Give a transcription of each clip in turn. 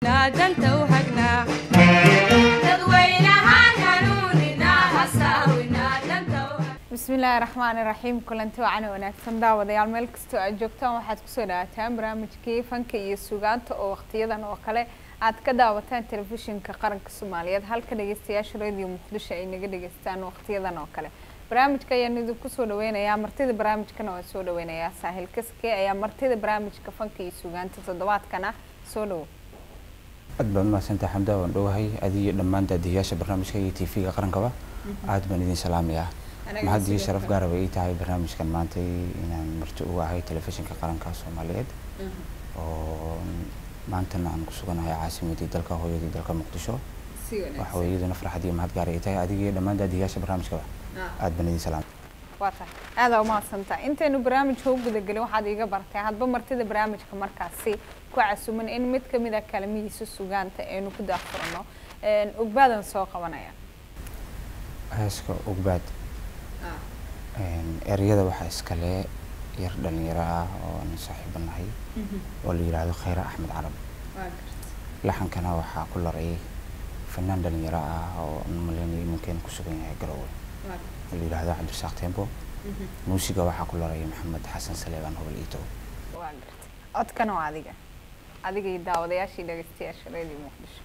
danta u hagnaa dadweynahaan hanuunina hasaawina danta u bismillaahi raxmaani raxiim kulanti wacan wanaagsan daawadayaal meel kastoo aad joogtaan waxaad kusoo dhawaataan barnaamijkii fanka iyo sugaanta oo waqtiyadan oo kale aad ka daawataan telefishinka qaranka soomaaliyeed halka dhageystayaasha radio muqdisho ay naga dhageystaan waqtiyadan oo kale barnaamijka ayaan idinku soo dhaweynayaa martida barnaamijkana waan soo dhaweynayaa saahil kaske ayaa martida barnaamijka fanka iyo sugaanta toddobaadkana soo dhawo aad baad umahadsantah xamda waan dhowahay adiyo dhammaan daadiyayaasha barnaamijka iyo t v-ga qarankaba aad baan idin salaamayaa mahad iyo sharaf gaara bay ii tahay barnaamijkan maanta inaan marti uga ahay telefishinka qaranka soomaaliyeed oo maantana aan ku suganahay caasimadii dalka hooyadii dalka muqdisho waxa weye iyaduna farxad iyo mahad gaara ay tahay adiga iyo dhammaan daadiyayaasha barnaamijkaba aad baan idin salaamay waa tahay aadaa umahadsantaa intaynu barnaamijka u gudagelin waxaad iiga bartay hadba martida barnaamijka markaasi ku casuman in mid kamid a kalamihiisa sugaanta aynu ku daafurno ogbaadan soo qabanaya heeska ogbaad ereyada waxaa iskale yar dhalinyaro ah oo aan saaxiibo nahay oo la yidhaahdo khayra axmed carab laxankana waxaa ku laray fanaan dhalinyaro ah oo malaynayo iminkeena ku sugan yahay garowe oo la yidhaahdo cabdirasaaq tembo muusiga waxaa ku laray maxamed xasan saleebaan hobol iito waa gartay codkana waa adiga adiga iyo daawadayaashii dhageystayaasha radio muqdisho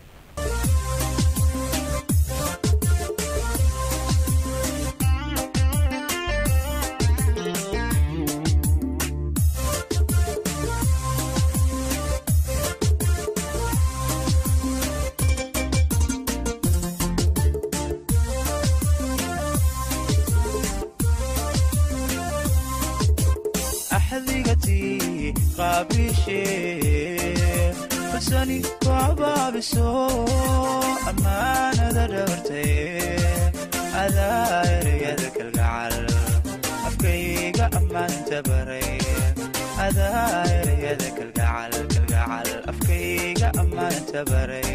axdigatii qaabishee fasani ku abaabiso ammaanada dhabartaye adaa ereyada kalgacal afkayga ammaanta baray adaa ereyada kalgacal kalgacal afkayga ammaanta baray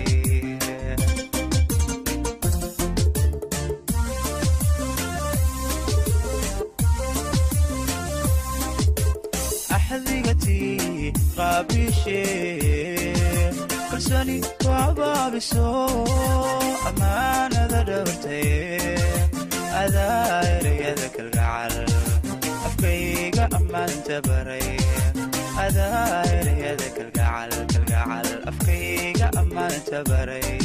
axdigatii qaabishee kalsani ku abaabiso ammaanada dhabartaye adaa ereyada kalgacal afkayga ammaanta baray adaa ereyada kalgacal kalgacal afkayga ammaanta baray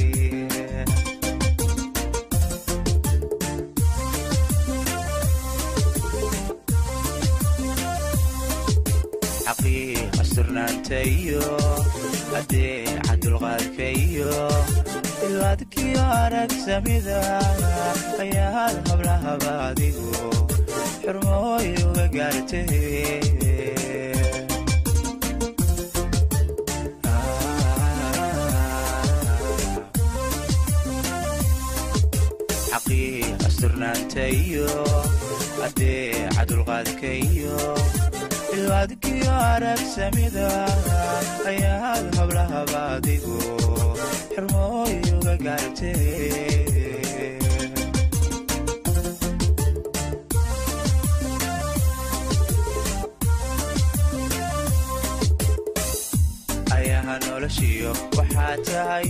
xaqiiqa surnaanta iyo adeeca dulqaadka iyo ilaadkiyo aragsamida ayaad hablahaba adigu xurmooy uga gaartay xaqiiqa surnaanta iyo adeeca dulqaadka iyo ilaadkiyo aragsamida ayaad hablahaba adigu xurmooy uga gaartay ayaha noloshiyo waxaa tahay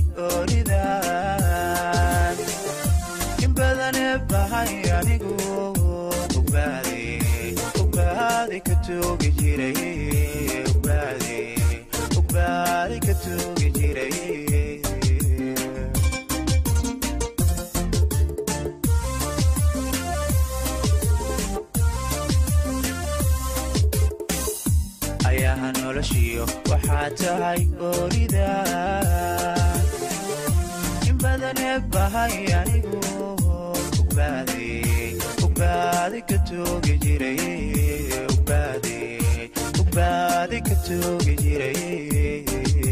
ooridan in badane bahay anigu ogbaade ogbaadi ka toogi jiray ogbaade ogbaadi ka toogi jiray ayaha noloshiyo waxaa tahay oorida in badane bahay anigu ogbaade ogbaadi ka toogi jiray ogbaade ogbaadi ka toogi jiray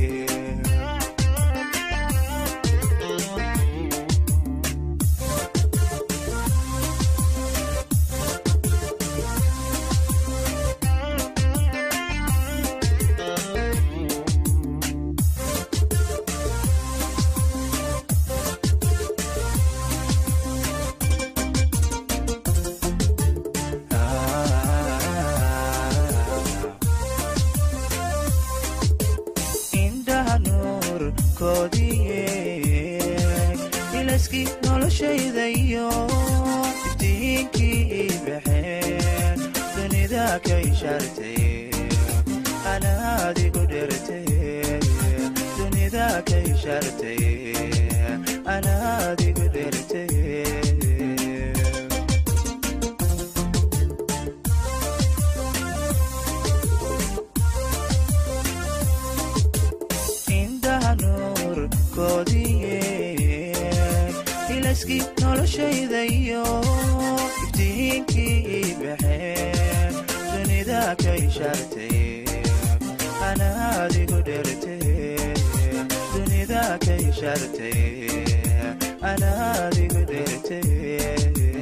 koodiye ilaskii noloshayda iyo iftiinkii ii baxeen dunida ka ishaartay anaadigu dhertay dunida ka ishaartay anaadigu dhertay indhaha nuur koodiye ilaskii noloshayda iyo iftiinkii ii baxeen dunida ka ishaartay anaadigu dhertay dunida ka ishaartay anaadigu dhertay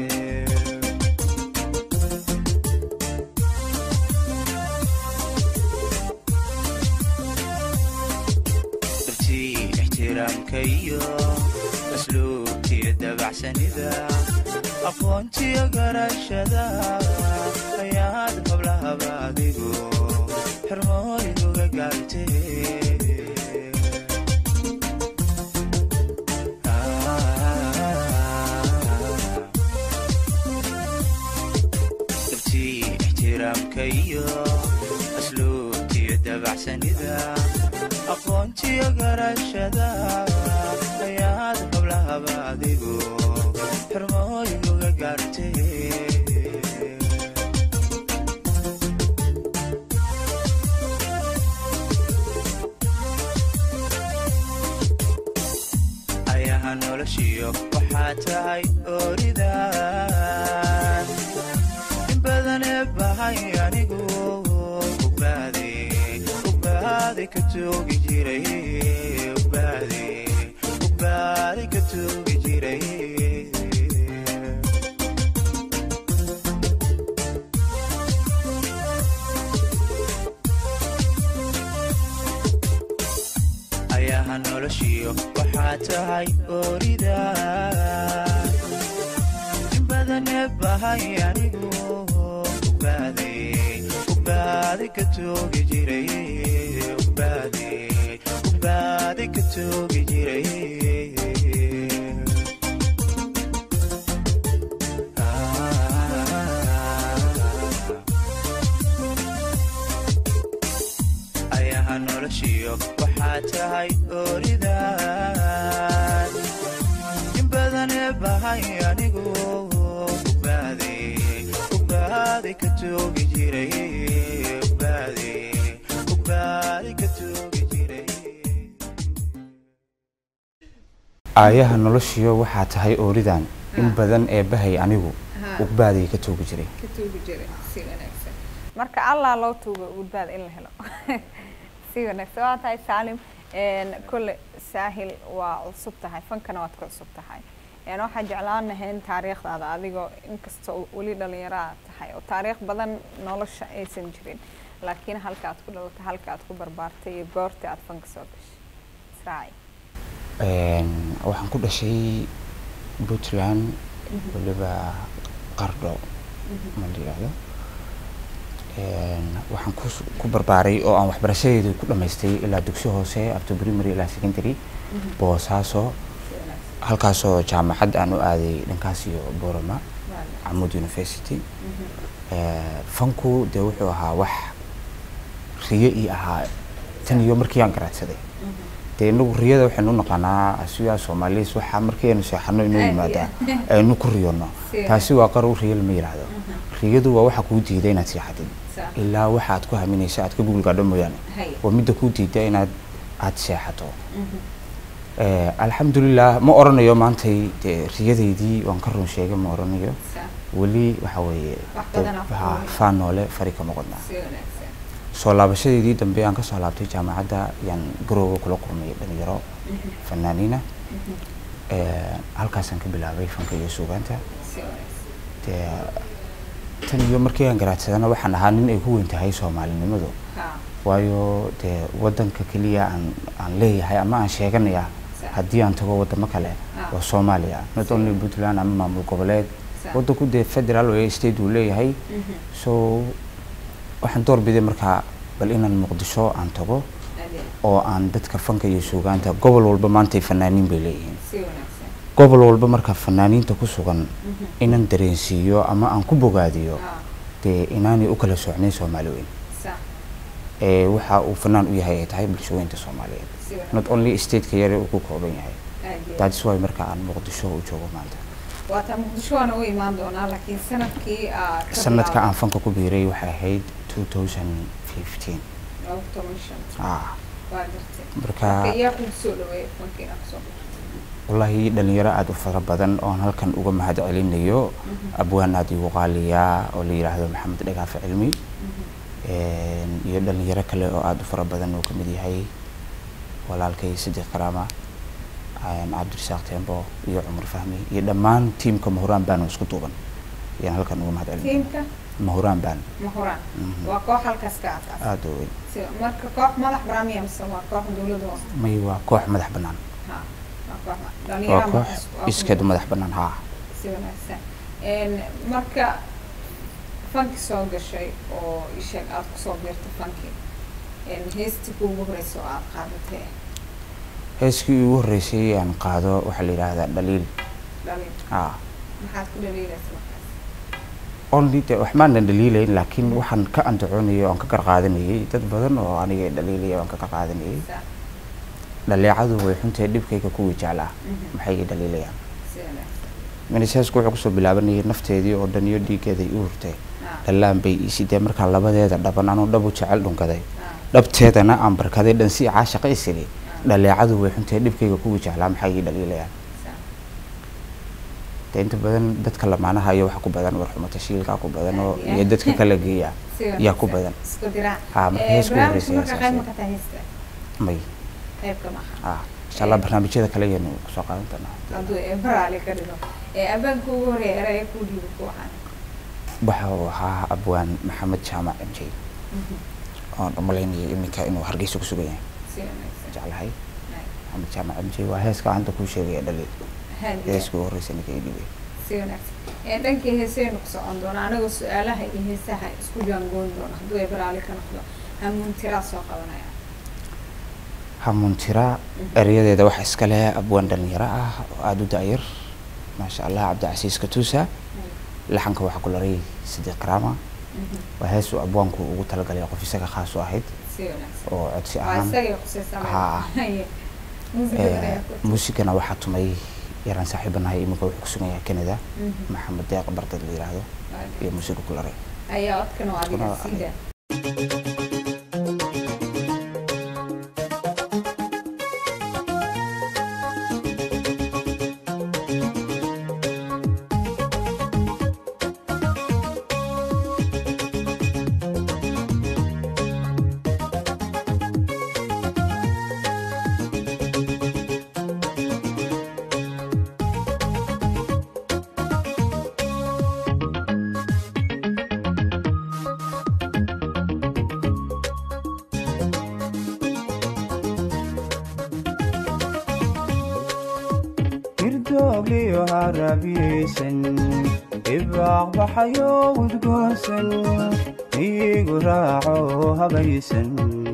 dartii ixtiraamka iyo asluubtiyo dabacsanida aqoontiyo garashada ayaad hablahaba adigu xirmooyguga gaartay dartii ixtiraamka iyo asluubtiyo dabacsanida aqoontiyo garashada ayaad hablahaba adigu xirmooyguga gaartay ayaha noloshiyo waxaa tahay ooridan in badanee bahay anigu ugbaade ugbaade ka toogi jiray ugbaade ugbaade ka toogi jiray ayaha noloshiyo waxaa tahay oorida in badanee bahay anigu ugbaade ugbaade ka toogi jiray ugbaade ugbaade ka toogi jiray ayaha noloshiyo waxaa tahay ooridan in badanee bahay anigu ugbaade ugbaade ka toogi jiray ugbaade ugbaade ka toogi jiray aayaha noloshiyo waxaa tahay ooridan in badan ee bahay anigu Ha. ugbaaday ka toogi jiray ka tuugi jiray si wanaagsan marka allah loo tuugo gudbaad in la helo si wanaagsan waa tahay saalim een, kole saahil waa cusub tahay fankana waad ka cusub tahay een, waxaan jeclaan lahayn taariikhdaada adigoo inkastoo weli dhalinyaro aad tahay oo taariikh badan nolosha aysan jirin laakiin halka aad ku dhalatay halka aad ku barbaartay iyo goorta aad fanka soo gashay israaci Een, waxaan ku dhashay puntland waliba qardho ma la yidhaahdo Een, waxaan ku ku barbaaray oo aan waxbarashadeedu ku dhammaystay ilaa dugsi hoose up to primary ilaa secondary boosaaso halkaasoo jaamacad aan u aaday dhankaas iyo borama camud university Ee, fanku dee wuxuu ahaa wax riyo ii ahaa tan iyo markii aan garaadsaday dee inagu riyada waxaynu u naqaanaa asigaa soomaaliis waxaa markii aynu seexano inoo Aad iyo yimaadaa aynu ku riyono Si taasi waa qarow riyo lama yidhaahdo riyadu waa waxa kuu diida inaad seexatid Sax. ilaa waxa aad ku haminaysa aad ka gugulgaadho mooyaane Hay. waa midda kuu diida inaad aad seexato Ee, alxamdulilah ma oranayo maantay dee riyadeydii waan ka run sheegay ma oranayo weli waxa weeye Wax dee, badan aad ku ha, rumayso. faan noole fari kama qodnaa si wanaagsan soo laabashadeedii dambe aan kasoo laabtay jaamacadda yaan garooga kula kulmay dhalinyaro fanaaniina Ee, halkaasaan ka bilaabay fanka iyo suugaanta si wanaagsan dee tan iyo markii aan garaadsadana waxaan ahaa nin ay ku weyn tahay soomaalinimadu ha waayo dee wadanka keliya aan aan leeyahay ama aan sheeganaya Sax. haddii aan tago wadamo kale Ah. waa soomaaliya not only puntland ama maamul goboleed Sax. wadanku dee federal ee state uu leeyahay so waxaan doorbiday markaa bal inaan muqdisho aan tago aad oo aan dadka fanka iyo suugaanta gobol walba maantay fanaaniin bay leeyihiin si wanaagsan gobol walba marka fanaaniinta ku sugan inaan dareensiiyo ama aan ku bogaadiyo Ah, dee inaanay u kala socnayn soomaali weyn sax ee waxa uu fanaan u yahay ay tahay bulshooyinta soomaaliyeed si wanaagsan not only stateka yare uu ku kooban yahay aad iyo aad. that's why marka aan muqdisho u joogo maanta waataa muqdisho waana u imaan doonaa laakiin sanadkii aa ka sanadka bilaabay aan fanka ku biiray waxay ahayd 2015 laba toban shan ah waa jirtay marka marka iyaa kugu soo dhaweeyay fanka inaad kusoo biirto wallaahi dhalinyaro aada u fara badan oon halkan uga mahad celinayo abwaan aada igu qaaliyaa oo la yidhaahdo maxamed dhagaafe cilmi Een, iyo dhalinyaro kale oo aada u fara badan oo kamid yahay walaalkay sadiq karaama een, cabdirasaaq tembo iyo cumar fahmi iyo dhammaan tiimka mahuraan baan oo isku duuban ayaan halkan uga mahad celinaya tiimka mahuraan baan mahuraan Mhm. waa koox halkaas ka asaas aada u weyn si marka koox madax baraamiya mise waa koox dowladda hoose may waa koox madax bannaan ha waa koox ma- waa dhalinyaro koox markaas waa ku iskeed nool. madax bannaan haa si wanaagsan Een, marka fanki soo gashay oo isheeg aada kusoo biirtay fanki Een, heestii kuugu horeysa oo aada qaadatay heeskii ugu horreysay aan qaado waxaa la yidhaahdaa dhaliil dhalin haa maxaad ku dhaliilaysa markaas only de wax maanan dhaliilayn laakiin waxaan ka andacoonayay oo aan ka qarqaadanayay dad badan oo aniga i dhaliilaya oo aan ka qarqaadanayay Sa- dhaleecadu way xuntahay dhibkayga kuwii jeclaa Mhm. maxay i dhaliilayaan si wanaagsan maniseesku wuxuu kusoo bilaabanayay nafteedii oo dhan iyo dhiiggeeday i hurtay Ah, dhallaan bay ii sidee markaan labadeeda dhaban anuu dhabu jecel dhunkaday ah, dhabteedana aan barkaday dhan si caashaqa isili dhaleecadu way xuntahay dhibkayga kuwii jeclaa maxay ii dhaliilayaan sa- de inta badan dadka lamaanaha iyo waxa ku badan warxumo tashiilkaa ku badan oo Aad iyo iyo aad. dadka kala geeya si yaa ku wanaagsan. badan isku diraac Ah, marka Eh, heesku barnaamijka horreysay marka heesaas qayb ah. ma ka tahay heesta may qaybka maaha ah insha allah barnaamijyada kale ayaynu kusoo qaadan doonaa hadduu eebaraali ka dhigo ee abaanka ugu horeeya eraya kuu dhiibo ku waxaan waxa uu ahaa abwaan maxamed jaamac mj oon umalaynaya iminka inuu hargeysa ku sugan yahay si wanaagsan jeclahay Ay, maxamed jaamac mj waa heeska hadda kuu sheegaya dhaliil haad iyo heeska ugu horreysa ninka ii dhibay si wanaagsan ee dhankii heesaynu ku socon doona anagoo su-aalaha iyo heesaha isku jaangoon doona hadduu eebaraali ka noqdo hamuun tiraa soo qabanaya hamuuntira erayadeeda waxa iska leh abwaan dhalinyaro ah oo aada u da-yar maasha allah cabdicasiis katuusa laxanka waxaa ku laray sadiiq karaama waa hees uu abwaanku ugu talagalay qof isaga khaas u ahayd si wanaagsan oo codsi waa ahaan isagay khusaysan Haa. muusigada Eh, ayaa ku muusigana waxaa tumay yaraan saaxiibanahay iminka wuxuu ku sugan yahay canada Mhm. maxamed deeq bardad la yidhaahdo iyo muusiga ku laray ayaa codkan oo adiga Codkana waa siida hirdoogliyo harabiyeysan ibaaq baxayo udgoonsan iigu raaco habaysan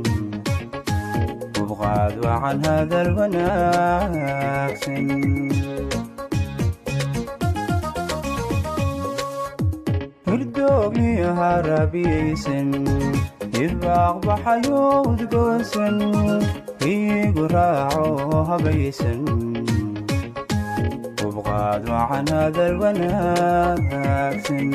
ubqaad wacan hadal wanaagsan hirdoogliyo harabiyeysan ibaaq baxayo udgoonsan iigu raaco habaysan ubqaad wacan hadal wanaagsan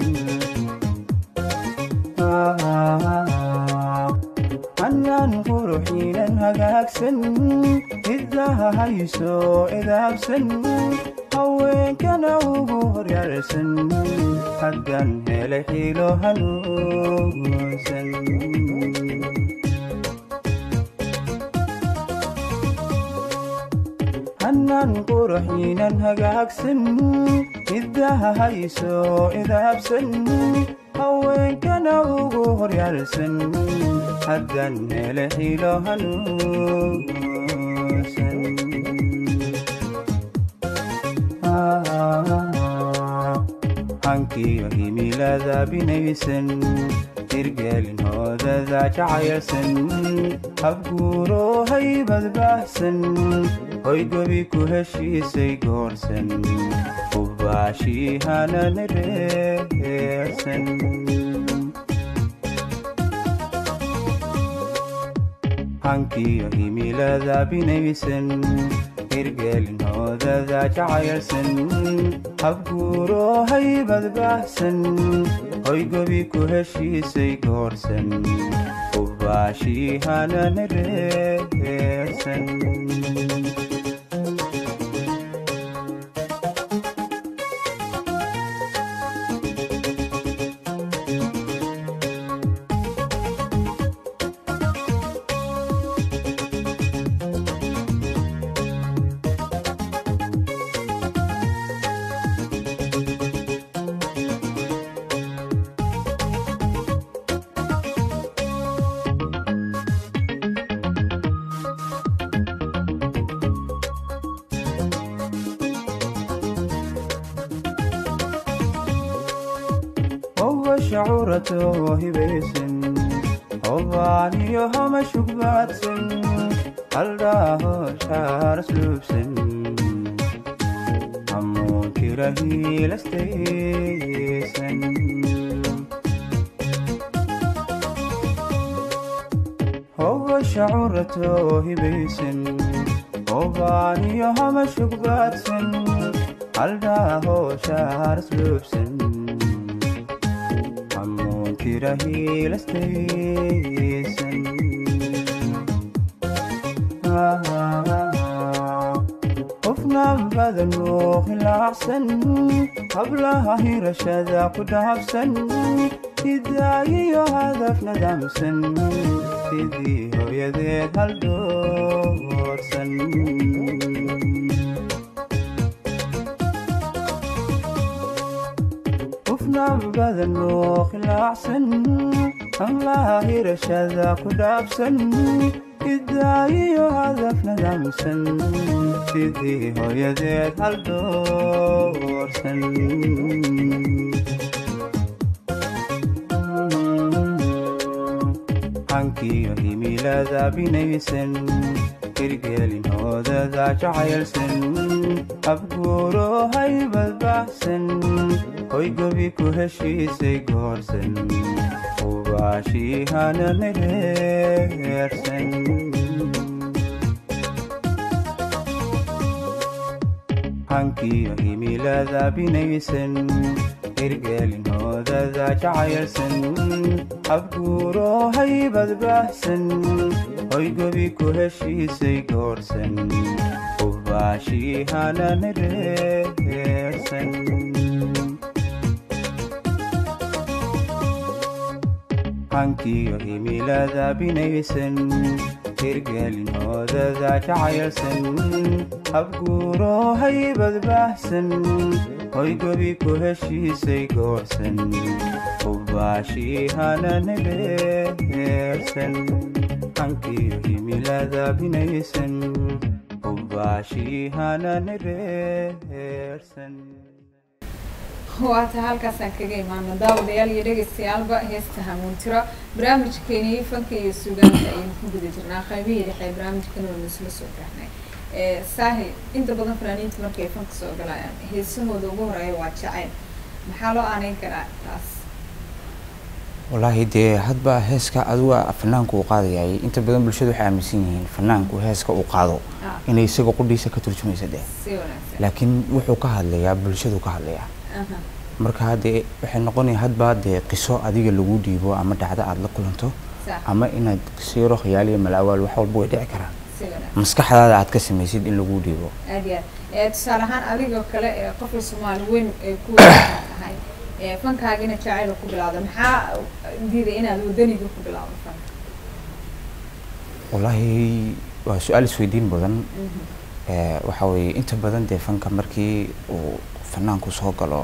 hanaan quruxiinan hagaagsan hidaha hayso idaabsan haweenkana ugu horyarsan haddan helay xiilo hanuunsan hanaan quruxiinan hagaagsan hidaha hayso idaabsan haweenkana ugu horyarsan haddan hele xiilo hanuunsan hankiyo himilada binaysan hirgelin hoodada jacaylsan habguuro haybad baahsan hoygobi ku heshiisay goorsan ubaashiihanan reersan hankiyo himilada binaysan hirgelin hoodada jacaylsan habguuro haybad baahsan hoygobi ku heshiisay goorsan ubaashiihanan reersan هو شعورته هبيسن هواني هم شقباتسن الله شعر سلوبسن همون كرهي لستيسن هو شعورته هبيسن هواني هم شقباتسن الله شعر سلوبسن حمون كرهي لستيسن قفنا بدن وخلا أحسن قبلها هي رشادة قد حفسن إداي هدفنا دمسن سيدي هو يديد هالدورسن qofna badan oo khilaacsan allaahi rashada ku dhaabsan idaayiyo hadaf nadaamsan sidii hooyadeed hal doorsan hankiyo himilada binaysan hirgelin hoodada jacaylsan abguuro haybad baxsan hoygobi ku heshiisay goorsan ubaashiihanan reersan hankiyo himilada binaysan hirgelin hoodada jacaylsan abguuro haybad baxsan hoygobi ku heshiisay goorsan ubaashiihanan reersan hankiyo himilada binaysan hirgelin hoodada jacaylsan habguuro haybad baxsan hoygobi ku heshiisay goorsan ubaashiihanan reersan hankiyo himilada binaysan ubaashiihanan reersan waata halkaasaan kaga imaano daawadayaal iyo dhegeystayaalba heesta hamuuntiro barnaamijkeeni fanka iyo suugaanta ayaynu ku guda jirnaa qaybihii dhexe ee barnaamijkan waynu isla soo gaarnay saahi inta badan fanaaniinta markay fanka soo galayaan heesahooda ugu horeeya waa jacayl maxaa loo aaneyn karaa taas wallaahi dee hadba heeska aduga fanaanku uu qaadayay inta badan bulshada waxay aaminsan yihiin fanaanku heeska uu qaado Ah. inay isaga qudhiisa ka turjumaysa deh si wanaagsan laakiin wuxuu ka hadlayaa bulshadu ka hadlayaa Aha. marka dee waxay noqonaya hadba dee qiso adiga lagu dhiibo ama dhacdo aada la kulanto sax ama inaad siiro khiyaaliyo malawaal wax walba way dhici karaan si wanaagsan maskaxdaada aad ka samaysid in lagu dhiibo aad iyo aad Eh, tusaale ahaan adigoo kale ee qofka soomaali weyn ee ku wanaagsan tahay ee fankaagina jacayl ku bilaawda maxaa diiday inaad wadaniga ku bilaawdo fanka wallaahi waa su-aal isweydiin badan Mhm. Eh, waxa weeye inta badan dee fanka markii uu fanaanku soo galo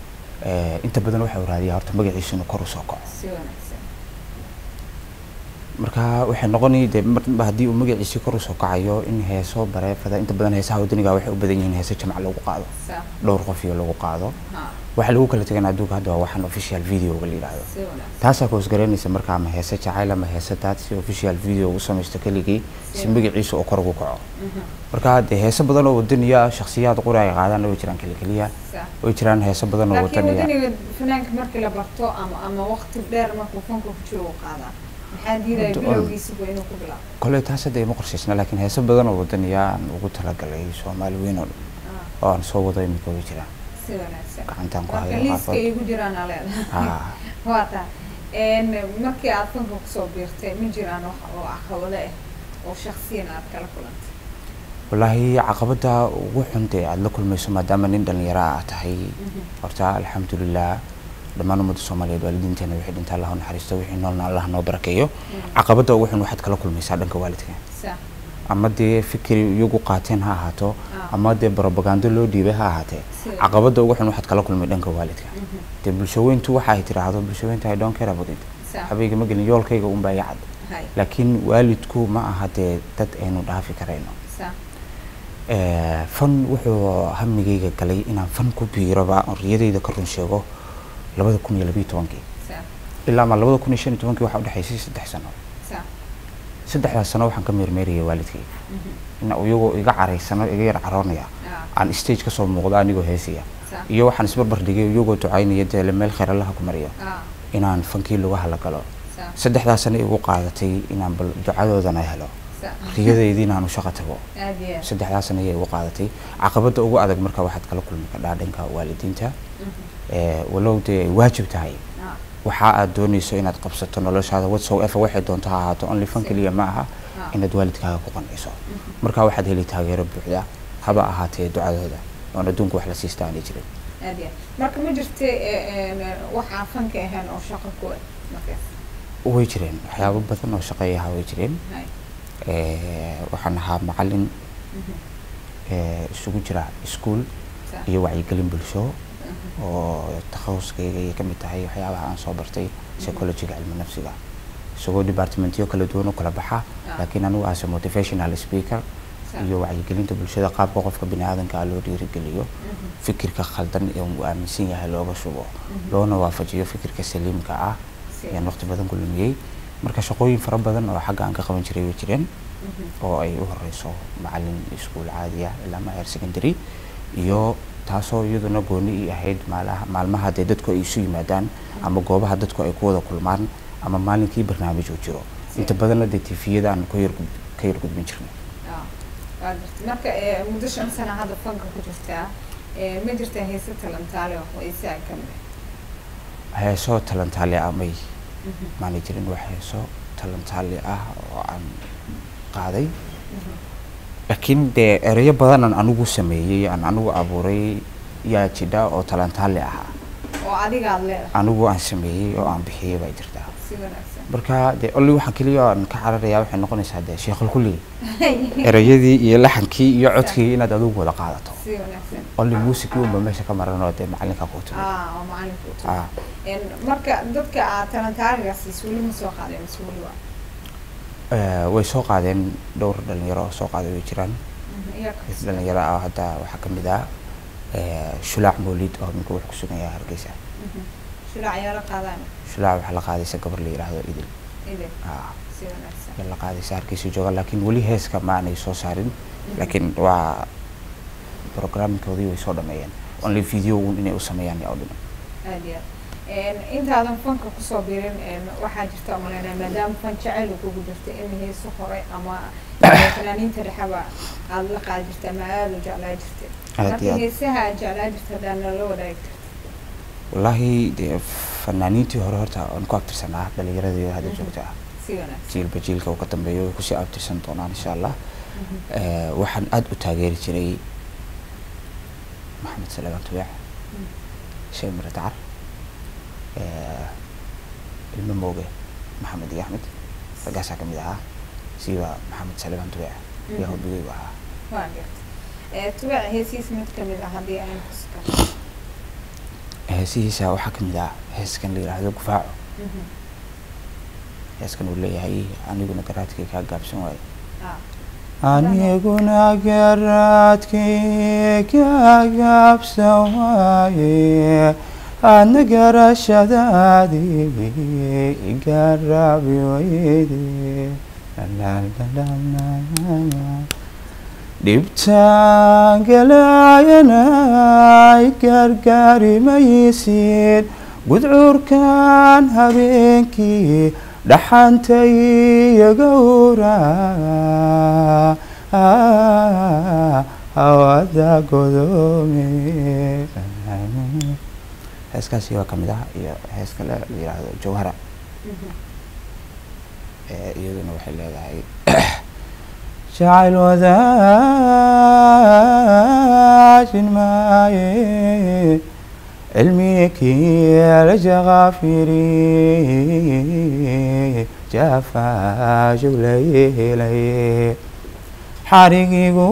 eh, inta badan waxau raadiyaa horta magaciisa inuu kor usoo kaco si wanaagsan marka waxay noqonay dee marba haddii uu magaciisii kor usoo kacayo in heeso bareefada inta badan heesaha wadaniga waxay u badan yihiin heeso jamac lagu qaado sax dhowr qof iyo lagu qaado ha waxa lagu kala tegan adduunka hadda waa waxaan official videoga la yidhaahdo si wanaagsan taasaa koosgaraynaysa marka ama heese jacayl ama heese daad si official video u samaysto keligii si magaciisa oo kor ugu kaco marka dee heese badan oo wadaniya shakhsiyaad qura ay qaadaan way jiraan keli keliya sax way jiraan heese badan oo laakiin wadaniya wadaniga fanaanka markii la barto ama ama waqti dheer markuu fanka ku jiro uu qaadaa maxaa diidaya Hadda on- bilowgiisaba inuu ku bilaabo koley taas hadda ima qorshaysna laakiin heese badan oo wadaniya aan ugu talagalay soomaali weyn oo dhan Ah, oo aan soo wado imika way jiraan si wanaagsan gacantaan ku marka hayo liiska qaarkood igu jiraan aa leedahay Ah, waa taa n markii aad fanka kusoo biirtay ma jiraan wax oo caqabado ah oo shaksiyan aad kala kulantay wallaahi caqabada ugu xun dee aada la kulmayso maadaama nin dhalinyaro ah tahay horta alxamdulilah dhammaan ummadda soomaaliyeed waalidiinteena wixii dhinta allah u naxariisto wixii noolna allah noo barakeeyo caqabada ugu xun waxaad kala kulmaysaa dhanka waalidka sax ama dee fikri iyagu qaateen ha ahaato Ah. ama dee barobagando loo dhiibay ha ahaatee Sida. caqabada ugu xun waxaad kala kulmay dhanka waalidka Mhm. dee bulshaweyntu waxa ay tiraahdo bulshaweynta i don't care about it sax habeyga ma gelin yoolkayga unbaa iga cad hay laakiin waalidku ma aha dee dad aynu dhaafi karayno sax Eh, fan wuxuu hamigayga galay inaan fan ku biiroba oon riyadayda ka run sheego labada kun iyo labiyo tobankii sax ilaa ma labada kun iyo shan iyo tobankii waxaa udhexaysay saddex sano sax saddexdaas sano waxaan ka meermeerayay waalidkay Mhm. in iyagoo iga caraysano iga yar caroonaya Ah, aan stage kasoo muuqdo anigoo heesaya sax iyo waxaan isbarbar dhigay iyagoo ducaynaya dee meel khayr allaha ku mariyo ah, inaan fankii lugaha la galo sax saddexdaas sano igu qaadatay inaan bal ducadoodana helo sax riyadaydiina aan u shaqo tago aad iyo aad saddexdaas sano ayay igu qaadatay caqabada ugu adag marka waxaad kala kulmi kadhaa dhanka waalidiinta Mhm. Eh, walow dee ay waajib tahay Ah, waxa aad doonayso inaad qabsato noloshaada whatsoever waxay doonto ha ahaato only fan keliya ma aha ah, inaad waalidkaaga ku qanciso mhm. marka waxaad heli taageero buuxda haba ahaatee ducadooda oon adduunka wax la siista aanay jirin aad iyo aad marka ma jirta waxaa fanka ahayn oo shaqo ku ah markaas way jireen waxyaabo badan oo shaqeeyaha way jireen hay Eh, waxaan ahaa macalin Mhm. eh, isugu jira iskuul sax iyo wacyigelin bulsho Mhm. oo takhasuskayga ay ka mid tahay waxyaabaha aan soo bartay psychologiga cilmi nafsiga isagoo departmentyo kala duwan u kala baxa Ah. laakiin anigu as a motivational speaker sax iyo wacyigelinta bulshada qaabka qofka bini aadanka ah loo dhiirigeliyo Mhm. fikirka khaldan ee uu aaminsan yahay looga shubo Mhm. loona waafajiyo fikirka saliimka ah Si. ayaan waqti badan ku lumiyey marka shaqooyin fara badan oo xagga aan ka qaban jiray way jireen Mhm. oo ay u horeyso macalin iskuul caadiya ilaa ma heer secondary iyo taasoo iyaduna gooni ii ahayd maalaha maalmaha dee dadku ay isu yimaadaan ama goobaha dadku ay ku wada kulmaan ama maalinkii barnaamij uu jiro inta badanna dee tifiyada aan ka yar gud- ka yar gudbin jirnay Ah, waa jirta marka eh, muddo shan sana hadda fanka ku jirtaa eh, ma jirtaa heese talantaale oo heesaha ka mid heeso talantaale ah may ah Mhm. maana jirin wax heeso talantaale ah oo aan qaaday Mhm. laakiin dee ereyo badan aan anigu sameeyey aan anigu abuuray yaa jidha oo talantaale ahaa oo adiga aad leedahay anigu aan sameeyey oo aan bixiyey baa jirtaa si wanaagsan marka dee olli waxaan keliya aan ka cararayaa waxay noqonaysaa dee sheekhul kulli ereyadii iyo laxankii iyo codkii inaad adigu wada qaadato si wanaagsan olli muusikii unba meesha ka maran oo dee macalinka ku timi ah oo macalinku u tumi. Ah, En, marka dadka aad talantaaligaas weli ma soo qaadeen mise weli waa eh, way soo qaadeen dhowr dhalinyaro oo soo qaaday way jiraan Mhm, iyaga mid dhalinyaro ah hadda waxaa ka mid ah eh, shulaac mawlid oo minka wuxuu ku sugan yahay hargeysa Mhm. shulaac ayaa la qaadaan shulaac waxaa la qaadaysa gabar la yidhaahdo idil ile Ah, si wanaagsan ayaa la qaadaysa hargeysa jooga laakiin weli heeska ma aanay soo saarin laakiin waa programmingkoodii way soo dhameeyeen only video un inay u sameeyaan yaa u dhiman aad iyo aad En, intaadan fanka kusoo birin en, waxaa jirta umaleynaa maadaama fan jacayl uu kugu jirta in heeso hore ama fanaaniinta dhexaba aada la qaadi jirta ama aada u jeclaa jirta Aad marka iyo aad. heesaha aad jeclaa jirta haddaan nala wadaagi karta wallaahi dee fanaaniintii hore horta waan ku abtirsanaa dhalinyaradii hadda joogta ah si wanaagsan jiilba jiilka uu ka dambeeyo way kusii abtirsan doonaan insha allah Mhm. Eh, waxaan aada u taageeri jiray maxamed salamaan tubeec Mm. sheekh mire dacar eh, ilmo mooge maxamed iyo axmed raggaasaa ka mid ahaa siiba maxamed salamaan tubeec yaa Mhm. hobigaygu ahaa waa garta Eh, tubac heesiis mid kamid ah haddii aan kuska heesihiisa waxaa ka mid ah heeskan la yidhaahdo gufaaco heeskan uu leeyahay aniguna garaadkay kaa gaabsan waaye Ah. aniguna garaadkay kaa gaabsan waaye adna garashadaadii garaabi weyde dhibtaan galaayanay gargaari maysid gudcuurkan habeenkii dhaxantay yagowra hawada godoome heeskaasi waa kamid ah iyo hees kale la yidhaahdo jawhara ee iyaduna waxay leedahay jacayl wadaajin maaye cilmigii la jaqaafiri jaafaajug la yeelay xarigigu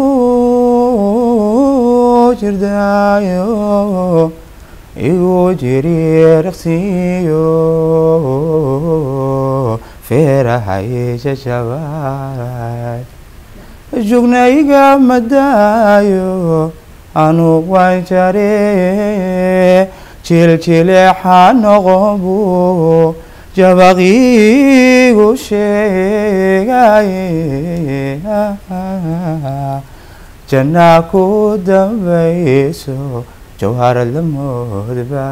jirdaayo igu jiri raqsiyo feerahay jajabaay jugnayga madaayo anu waan jare jiljileexa noqobu jabaqiigu sheegaye jannaa ku dambayso jawharad la moodba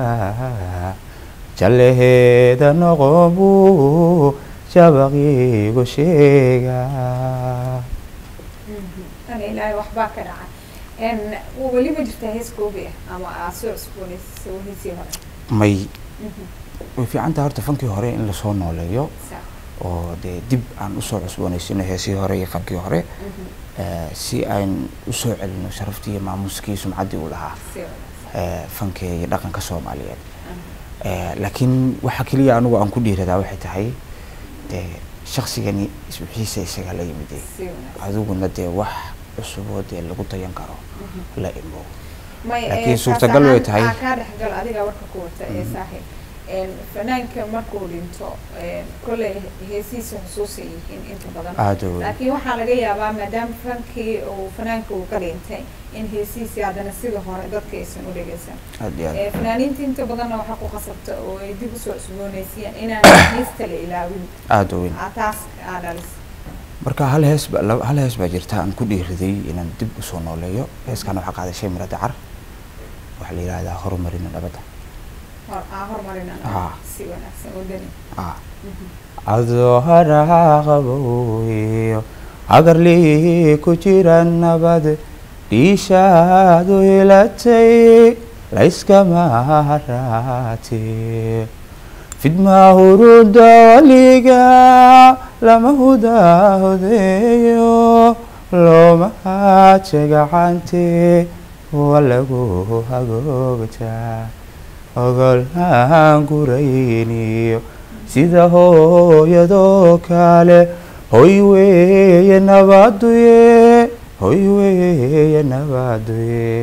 jalleheeda noqobu jabaqiigu sheegaa tan ilaahay waxbaa ka dhaca n weli ma jirtaa hees koobi ah ama aad soo cusboonaysa heesii hore may way fiicantaha horta fankii hore in lasoo nooleeyo Sa- oo dee dib aan usoo cusboonaysino heesii hore iyo fankii hore mhm. eh, si aan usoo celino sharaftii iyo maamuskii sumcaddii uu lahaa Si wanaagsan. eh, fanka iyo dhaqanka soomaaliyeed Mhm. Eh, laakiin waxa keliya anigu aan ku dhiiradaa waxay tahay dee shaksigani isbixiisa isaga la yimid eh. Si wanaagsan. adiguna dee wax cusuboo dee lagu dayan karo Mhm. la imo may Laakiin eh, suurtagal kaas way ahaan- tahay. aa kaa dhexgal adiga warka ku wata ee Mhm. saaxiib En, fanaanka markuu dhinto en, kolley heesihiisa xusuusay yihiin inta badan aada u weyn laakiin waxaa laga yaabaa maadaama fankii uu fanaanka uu ka dhintay in heesihiisii haddana sida hore dadka aysan u dhegeysan aada iyo aad Eh, fanaaniinta inta badanna waxaa ku qasabta oo ay dib usoo cusboonaysiiyaan inaan heesta la ilaawin aada u weyn Aa, taas aa dhalis marka hal hees ba laba- hal hees baa jirta aan ku dhiiriday inaan dib usoo nooleeyo heeskan waxaa qaaday shay mira dacar waxaa la yidhahdaa horumarina nabadda hor aa hormarina Ah. si wanaagsan oo dani ah adoo haraqabowiyo hagarlii ku jira nabad dhiishaadu hilatay layskama haraate fidmaa huruda waliga lama hudaahodeeyo looma haaje gacante waa lagu hagoogtaa ogolhaan gurayniyo sida hooyadoo kale hoy weeye nabaduye hoy weeye nabaduye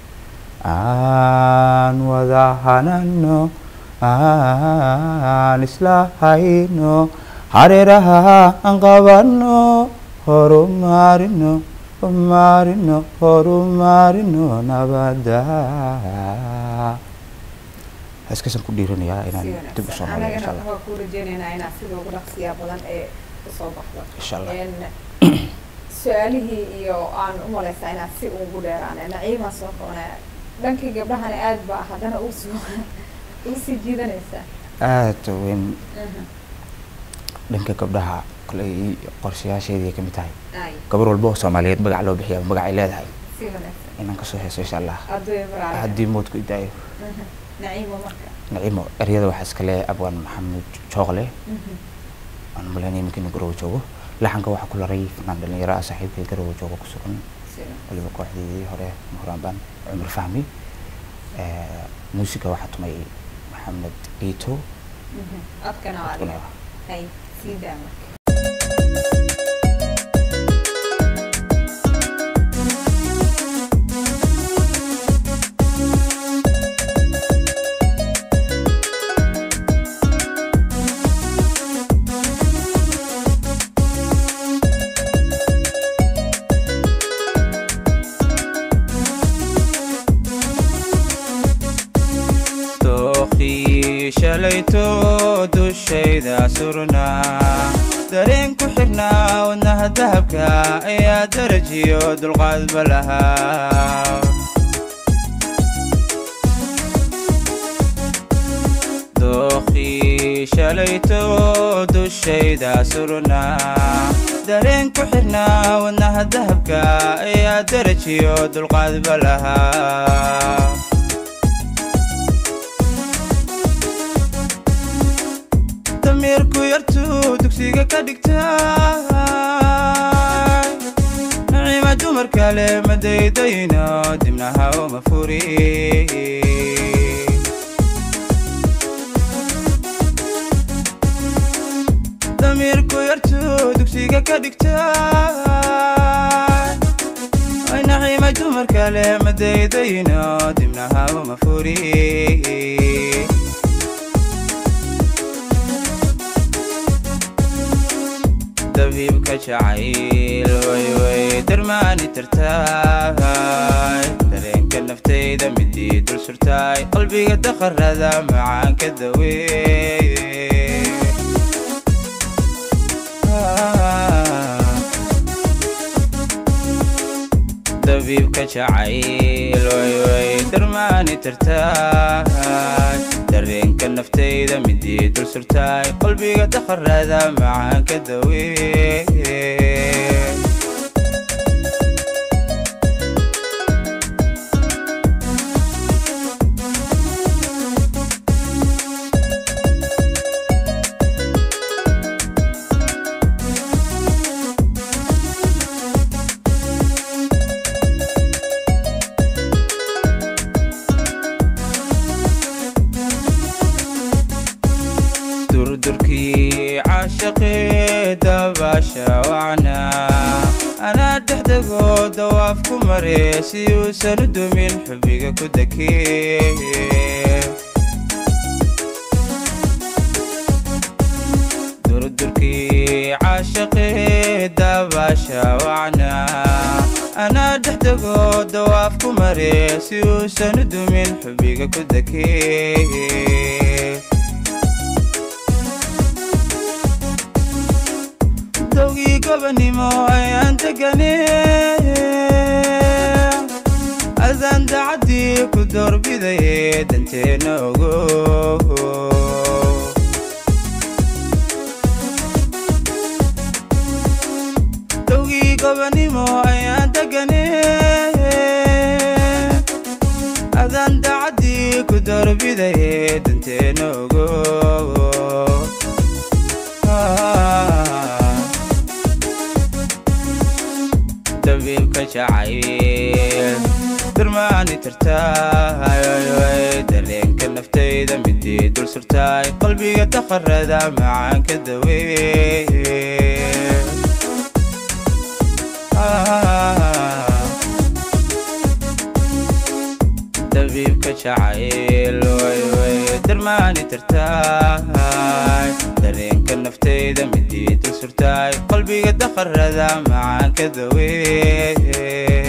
aan wada hanano aan isla hayno hareeraha aan qabano horumarino horumarino horumarino nabada heeskaasaan ku dhiiranayaa inaan dib usoo noolay insha allah anagana waa ku rajeynaynaa inaad sida ugu dhaqsiyaa badan ee usoo baxdo insha allah En, su-aalihii iyo aan u malaysaa inaad si ugu dheeraane naciimaan soo qabanaya dhankii gabdhahana aad baa haddana usoo usii jiidanaysaa aada weyn dhanka gabdhaha koley qorshayaasheedii ay kamid tahay ay gabar walba oo soomaaliyeed magac loo bixiyaa magac ay leedahay si wanaagsan inaan kasoo heeso insha allah adoy baraale haddii moodku idaayo naciimo marka naciimo eryada waxaa iskale abwaan maxamed jooqle aan malaynaya iminka inuu garowe joogo laxanka waxaa ku laray fanaan dhalinyaro ah saaxiibkay garowe joogo ku sugan si wanaagsan. waliba kooxdeedii hore mahuraanbaan cumar fahmi Eh, muusiga waxaa tumay maxamed iito Mhm. codkana waa adiga Codkuna- hay sii daa marka Thank shalayto dushayda surnaa dareen ku xirnaa wadnaha dahabka ayaa darajiyo dulqaadba lahaa dookhii shalayto dushayda surnaa dareen ku xirnaa wadnaha dahabka ayaa darajiyo dulqaadba lahaa damiirku yartuu dugsiga ka dhigtay naciima dumar kale ma daydayno dibnaha uma furi damiirku yartuu dugsiga ka dhigtay ay naciima dumar kale ma daydayno dibnaha uma furi dabiibka jacayl wayway darmaani tartaay dareenka naftayda midii dul surtaay qalbiga daqarada macaanka daweey dabiibka jacayl wayway darmaani tartaay dareenka naftayda midii dul surtaay qalbiga daqarada macaanka daweey durdurkii caashaqii dabaasha wacnaa anaa dhexdegoo dawaaf ku mare si uusan u dumin xubiga ku dakee durdurkii caashaqii dabaasha wacnaa anaa dhexdegoo dawaaf ku mare si uusan u dumin xubiga ku dakee dowgii gobanimo ayaan degane adaan dacaddii ku doorbidaye danteenna ogo dowgii gobanimo ayaan degane adaan dacaddii ku doorbidaye danteenna ogo dabiibka jacayl darmaani tartaay dareenka naftayda midii dul surtaay qalbiga daqarada macaanka daweey dabiibka jacayl wayway darmaani tartaay dareenka naftayda midii dul surtaay qalbiga daqarada macaanka daweey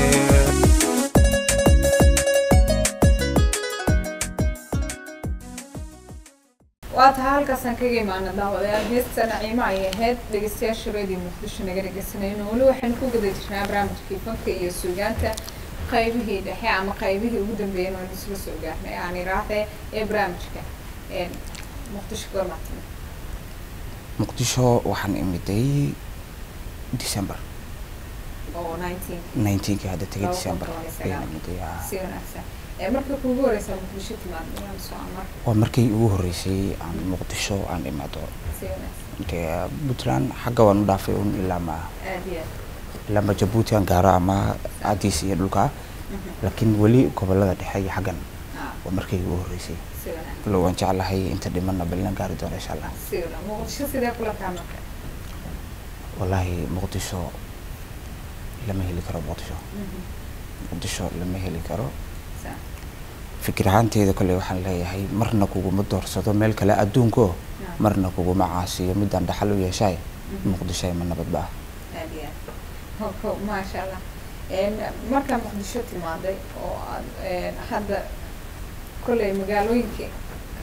waa tahay halkaasaan kaga imaana daawadayaal heesta naciimo ay ahayd dhegeystayaasha reediyo muqdisho naga dhegeysanayno weli waxaynu ku guda jirnaa barnaamijkii fanka iyo suugaanta qaybihii dhexe ama qaybihii ugu dambeeyeen waanu isla soo gaarnay aan iraahdee ee barnaamijka muqdisho goormaatime muqdisho waxaan imiday december oo nineteen nineteenkii hadda tegay Laba kun december toban iyo sagaal. ayaan imiday haa. si wanaagsan ee marka kuugu horeysaa muqdisho timaado waan soo amar waa markii ugu horreysay aan muqdisho aan imaado si wanaagsan intee puntland xagga waan u dhaafay un ilaa ma aad iyo aad ilaa ma jabuuti aan gaaro ama cadiis iyo dhulka laakiin weli gobolada dhexe iyo xaggan Ah, waa markii ugu horreysay si wanaagsan walow waan jeclahay inta dhimanna ballan gaari doono insha allah si wanaagsan muqdisho sidee kula taa marka wallaahi muqdisho lama heli karo muqdisho Mhm. muqdisho lama heli karo Sa- fikir ahaanteeda kole waxaan leeyahay marna kuguma doorsado meel kale adduunko Ah. marna kuguma caasiyo midaan dhaxal u yeeshaay Mhm. muqdisho ma nabadba ah aad iyo aad Ho- ho- maasha allah Een, markaa muqdisho timaaday oo aad een, hadda kolley magaalooyinka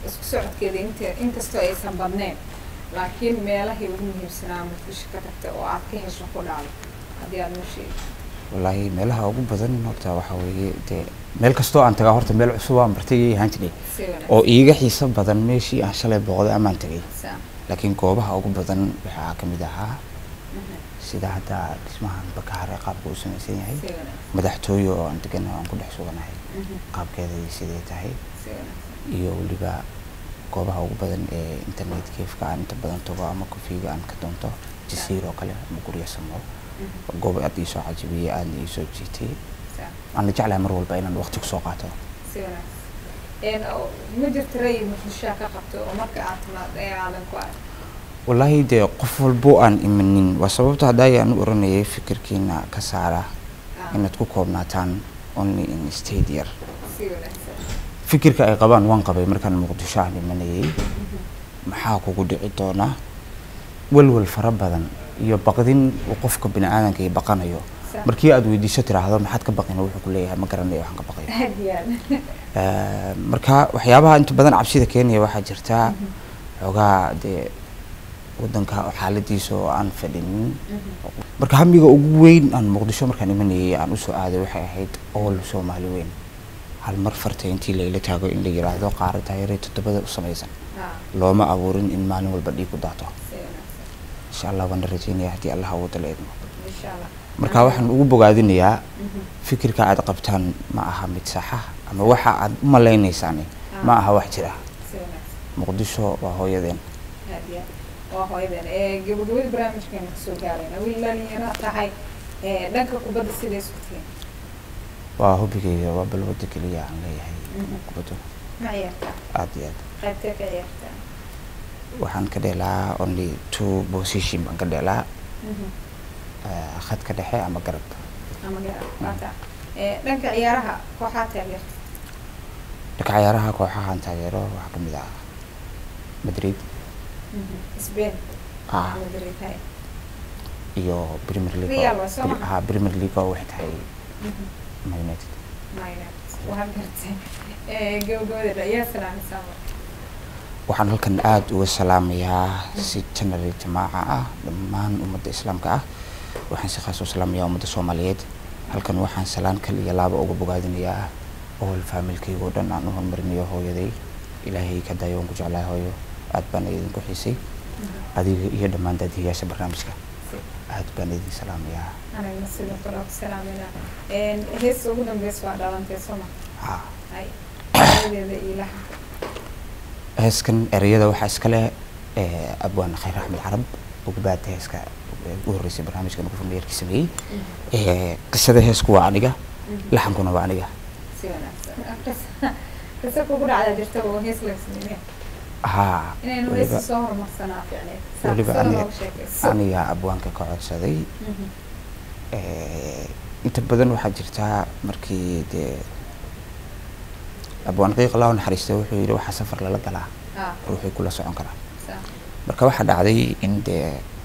isku socodkeeda int inkastoo aysan badneyn laakiin meelahii ugu muhiimsanaa muqdisho ka tagta oo aad ka hesho ku dhaalo haddii aad noo sheegi wallaahi meelaha ugu badan horta waxaa weeye dee meel kastoo aan tagaa horta meel cusub aan bartay ayay ahaan jiray si oo iiga xiiso badan meeshii aan shalay booqday amaan tagay wanaagsan laakiin goobaha ugu badan waxaa ka mid ahaa Mhm. sida hadda dhismahan bakaare qaabka uu samaysan yahay si wanaagsan madaxtooye oo aan deganahay aan ku dhex suganahay Mhm. qaabkeeday siday tahay si wanaagsan iyo weliba goobaha ugu badan ee internet kefka aan inta badan tago ama kofiga aan ka doonto jasiir oo kale ama gurya samo Mhm. goob aad iisoo cajabiyey aadna iisoo jiitay Sa- aan la jeclahay mar walba inaan waqti kusoo qaato si wanaagsan Een, oo ma jirto ra'yi muqdishoa ka qabto oo marka aad timaad ee aadan ku arag wallaahi dee qof walbo aan imanin waa sababta haddaay aan u oranayay fikirkiina ka saara Ah, inaad ku koobnaataan only in state yar si wanaagsan fikirka ay qabaan waan qabay markaan muqdisho aan imanayay maxaa kugu dhici doona walwal fara badan iyo baqdin uu qofka bini aadanka ay baqanayo Sa- markii aad weydiiso tiraahdo maxaad ka baqina wuxuu ku leeyahay ma garanayo waxaan ka baqayo aad iyo aad Eh, marka waxyaabaha inta badan cabsida keenaya waxaa jirtaa xoogaa dee wadanka xaaladiisa oo aan fadhinin Mhm. marka hamiga ugu weyn aan muqdisho markaan imanayay aan usoo aaday waxay ahayd ool soomaali weyn hal mar farta intii layla taago in la yiraahdo qaara taayare toddobada u samaysan Ah, looma abuurin in maalin walba dhiig ku daato si wanaagsan insha allah waan rajeynaya haddii allah awoodda la idmo insha allah marka waxaan ugu bogaadinayaa Mhm. fikirka aad qabtaan ma aha mid saxa ama waxa aad u malaynaysaani ma aha wax jira si wanaagsan muqdisho waa hooyadeen aad iyo aad waa hooyadan ee gabagabada barnaamijkeena kasoo gaarayna wiil dhalinyaro tahay ee dhanka kubadda siday isku tihiin waa hobigayga waa balwada keliya aan leeyahay Mhm. kubaddu ma ciyaartaa aad iyo aad qaybtee ka ciyaartaa waxaan ka dheelaa only two position baan ka dheelaa Mhm. eh, khadka dhexe ama garab ama garab maata ee dhanka ciyaaraha kooxaa taageerta dhanka ciyaaraha kooxahan taageero waxaa ka mid ah madrid Spain ah Madrid hay iyo premier league Real oo- waa soo maha? ah premier league oo waxay tahay Mhm. Man united Mayna waa gartay ee gabagabada ayaa salaamaysaa waxaan halkan aada uga salaamayaa si janari jamaaca ah dhammaan ummadda islaamka ah waxaan si khaas u salaamayaa ummadda soomaaliyeed halkan waxaan salaan kal iyo laaba uga bogaadinayaa ool faamilkayga oo dhan aan u horumarinayo hooyaday ilaahay ka dayo waan ku jeclahay hooyo aad baan idinku xiisay adiga iyo dhammaan daadiyayaasha barnaamijka aad baan idin salaamayaa anagna sidoo kale ku salaamayna heesta ugu dambeysa waa dhalantay sooma ha hay hooyadeeda iyo laxanka heeskan ereyada waxaa iska leh eh, abwaan khayr axmed carab ugbaad heeska eh, ugu horreysay barnaamijkan ugu furmeerkii sameeyey Eh, qisada heesku waa aniga laxankuna waa aniga si wanaagsan Qisa- qisa kugu dhacda jirta oo hees laga sameeyay haa inaynu weliba heesta soo horumarsanaa fiicneed weliba saaqsada aniga- loogu sheekayso aniga abwaanka ka codsaday Mhm. Eh, inta badan waxaa jirtaa markii dee abwaan qiiq allah u naxariista wuxuu yidhi waxaa safar lala galaa ah ruuxii kula socon karaa saa marka waxaa dhacday in dee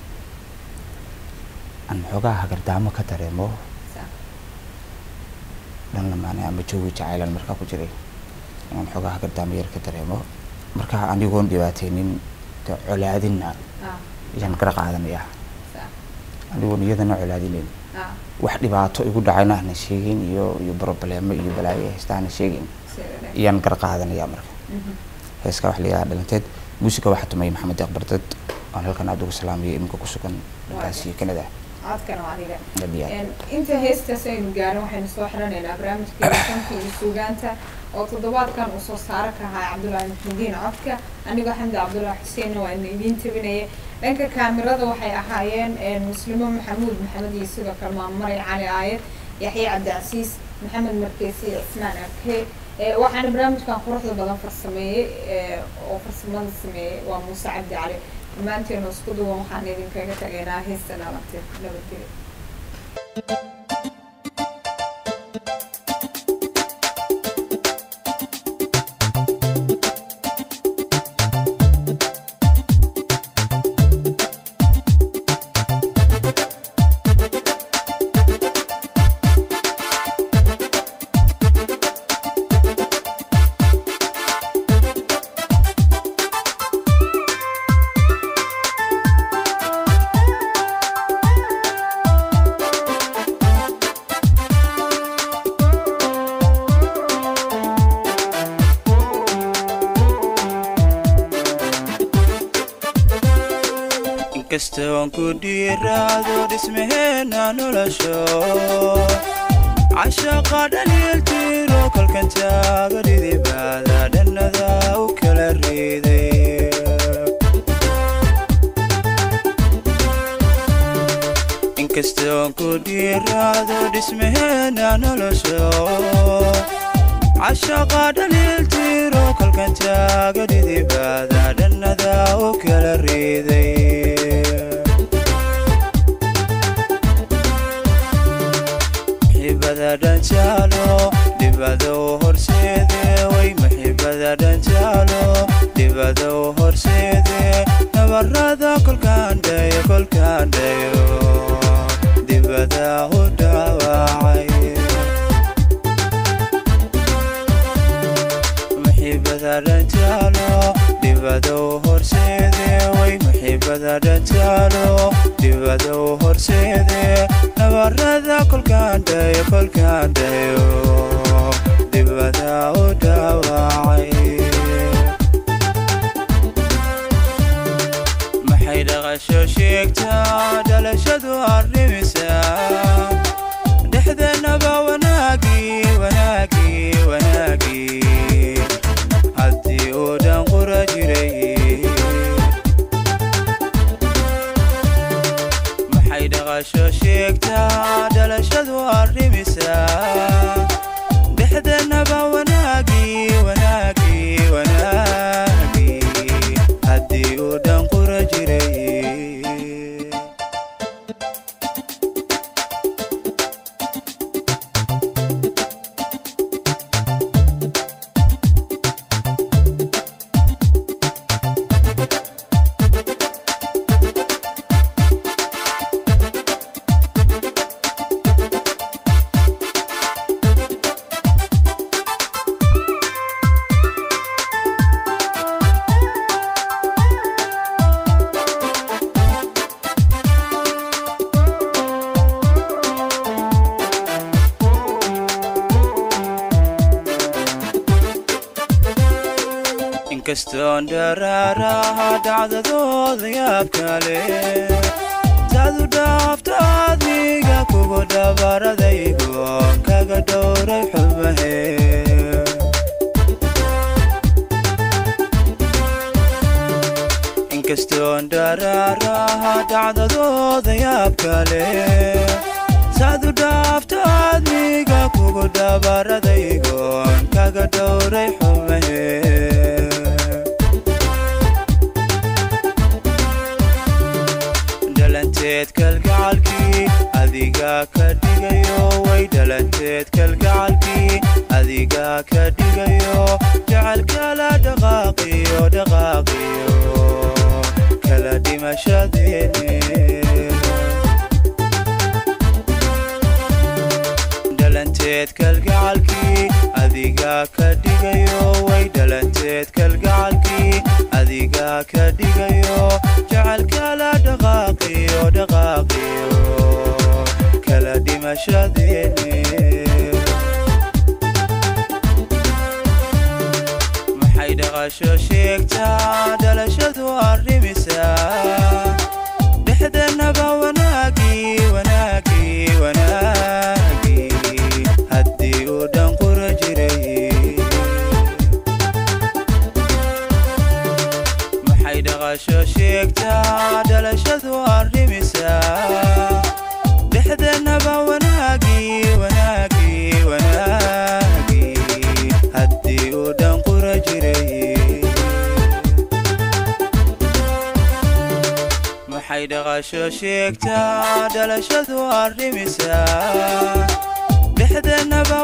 aan xoogaa hagardaamo ka dareemo saa dhan lamaane ama joogi jacaylan markaa ku jiray inaan xoogaa hagardaamo yar ka dareemo marka anigoon dhibaateynin dee colaadinna ah ayaan gara qaadanaya saa anigoon iyadana colaadinayn ah wax dhibaato igu dhacayna ahna sheegin iyo iyo problemo iyo balaayo ay haysta ahna sheegin si wanaagsan ayaan gar qaadanaya marka Mhm. heeska wax la yidhaha dhalanteed muusiga waxaa tumay maxamed deeq bardad oon halkan aada ugu salaamayo iminka ku sugan dhankaas iyo kanada codkana waa aniga aad iyo aad Een, inta heestaas aynu gaarin waxaynu soo xiranaynaa barnaamijkeeda fanka iyo suugaanta oo toddobaadkan uu soo saara ka ahaa cabdullaahi maxmudiin codka anigoo xamdi cabdullaahi xuseenna waa ina idiin tabinaya dhanka kaamirada waxay ahaayeen een, muslimo maxamuud maxamed iyo sidoo kale maammaray cali aayad yaxye cabdicasiis maxamed markeesi iyo cismaan arkee Ee, waxaana barnaamijkan quruxda badan farsameeyey ee, oo farsamada sameeyey waa muuse cabdi cali dhammaanteenu isku duwan waxaan idinkaga tagaynaa heesta dhalantay nabadgelyo Thank inkastoon ku dhiiraado dhismaheena nolosho cashaqa dhaliiltiro kolkan taaga dhidibaada dhannada u kala riiday inkastoon ku dhiiraado dhismaheena nolosho cashaqa dhaliiltiro kolkan taaga dhidibaada dhannada u kala riiday maxibada dhanjaalo dhibado horseede way maxibada dhanjaalo dhibado horseede nabarada kolkaandhayo kolkaandhayo dibada u dhaawacay maxibada dhanjaalo dhibado horseede way maxibada dhanjaalo dhibado horseede nabarada kolkaandhayo kolkaandhayo dibada u dhaawacay maxay dhaqasho sheegtaa dhalashadu arrimisaa dhexdeennaba wanaagii wanaagii wanaagii haddii uu dhan qura jiray maxay dhaqasho sheegtaa dhalashadu arrimisaa dhexdeennaba wanaagii wanaagii wanaagii haddii uu dhan qura jiray inkastoon dharaaraha dhacdadooda yaab kale taadu dhaafta adniga kugu dhabaradaygoon kaga dhowray xumahe inkastoon dharaaraha dhacdadooda yaab kale taadu dhaafta adniga kugu dhabaradaygoon kaga dhowray xumahe dhalanteed kalgacalkii adiga ka dhigayo way dhalanteed kalgacalkii adiga ka dhigayo jacaylkala dhaqaaqiyo dhaqaaqiyo kala dhimashadeeni dhalanteed kalgacalkii adiga ka dhigayo way dhalanteed kalgacalkii adiga ka dhigayo jacaylkala dhaqaaqiyo dhaqaaqiyo kala dhimashadeeni maxay dhaqasho sheegtaa dhalashadu arrimisaa dhexdeennaba wanaagii wanaagii wanaagii haddii uu dhan qura jiray maxay dhaqasho sheegtaa dhalashadu arrimisaa dhexdeennaba wanaagii wanaagii wanaagii haddii uu dhan qura jiray maxay dhaqasho sheegtaa dhalashadu arrimisaa dhexdeennaba